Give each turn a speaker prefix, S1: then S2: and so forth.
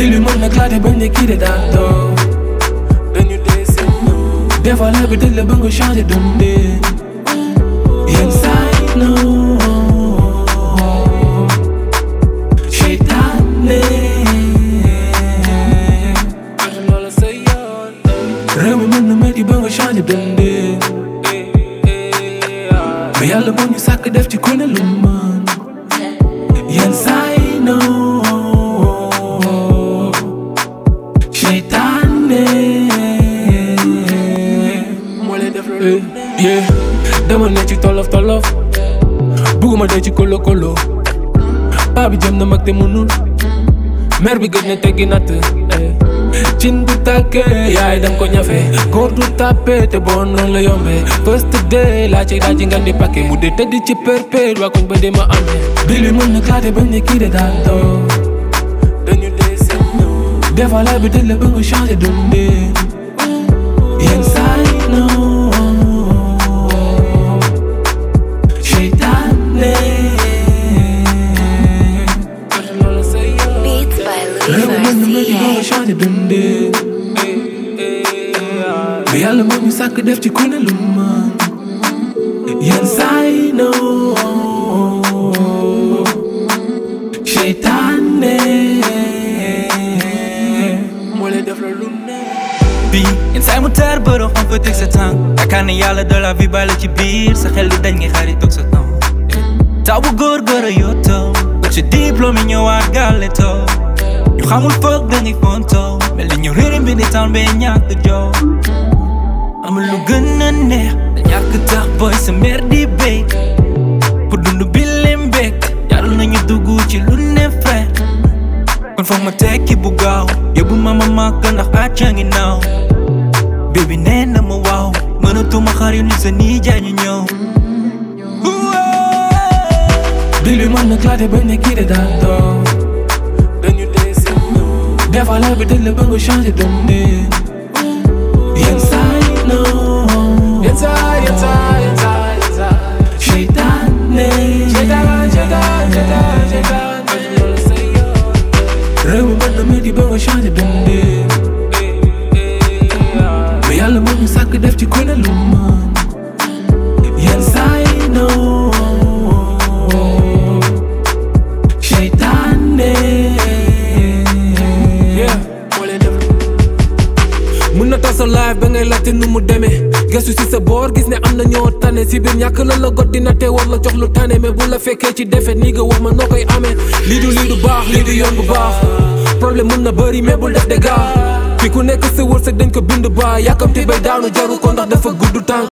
S1: bi li mën na klaate bañ ne kii de daa toog dañu dee seen des fois la bi tëj la ba nga changé dundee yenn saa yi non seytaane loolu sa yoon réew mi mën na metti ba nga changé dundee mais yàlla moo ñu sàkk def ci ku ne lu mën yenn saa yi non seytaane moo lay def loolu yeah dama ne ci tolof tolof bugguma dee ci kolo kolo paa bi jëm na mag te mënul mer bi gëj na teggi natt cin bu tàkkee yaay dam ko ñafe góor du tàppe te bon noonu la yombe first day laa ci daa ci ngan di pakke mu dee tëdd ci perpétuel waa koñ ba dee ma amee bi li mën na klaate bañ ne kii de daa toog dañu dee seen des fois la bi tëj la ba nga changé dundee yenn saa yi non seytaane loolu sa yoon
S2: Beats by
S1: réew mi mën na metti ba nga
S2: Louis
S1: changé dundee mais yàlla moo ñu sàkk def ci ku ne lu mën yenn saa yi non seytaane moo lay def la lu ne
S3: bii yenn saa yi mu taar bërëb xam fa teg sa tànk yaakaar ne yàlla de la vie bàyyi la ci biir sa xel di dañ ngay xarit toog sa temps taw bu góor góor a yottoo ba ci diplôme yi ñëwaat gàlle too ñu xamul foog dañuy fontoo mel ni ñu réere mbi di tan bee ñàkk joo amul lu gën a neex da ñàkk tax boy sa mère di béy pour dund bi lim béek jarul nañu dugg ci lu ne frère kon foog ma tekki bu gaaw yóbbu ma ma màkk ndax àcca ngi naaw bébi nee na ma waaw mënatuma xar yu ni sa nii jaay ñu ñëw
S1: bi li mën na klaate bañ ne kii de daa toog dañu dee seen des fois la bi tëj la ba nga changé dundee yenn saa yi non yenn saa yenn saa yenn saa yenn saa seytaane seytaan seytaan seytaan seytaan loolu sa yoon réew mi mën na metti ba nga changé dundee mais yàlla moo ñu sàkk def ci ku ne lu mën yenn saa yi non seytaane yeah moo lay def mun na tas sa live ba ngay laajte nu mu demee gëstu si sa boor gis ne am na ñoo tane si biir ñàkk la la got dina te war la jox lu tane mais bu la fekkee ci defet nii nga wax ma noo koy amee lii du lii du baax lii du yoon bu baax problème mun na bëri mais bul def dégâts fi ku nekk sa wërsëg dañ ko bind ba yàkkamti bay daanu jaru ko ndax dafa gudd tànk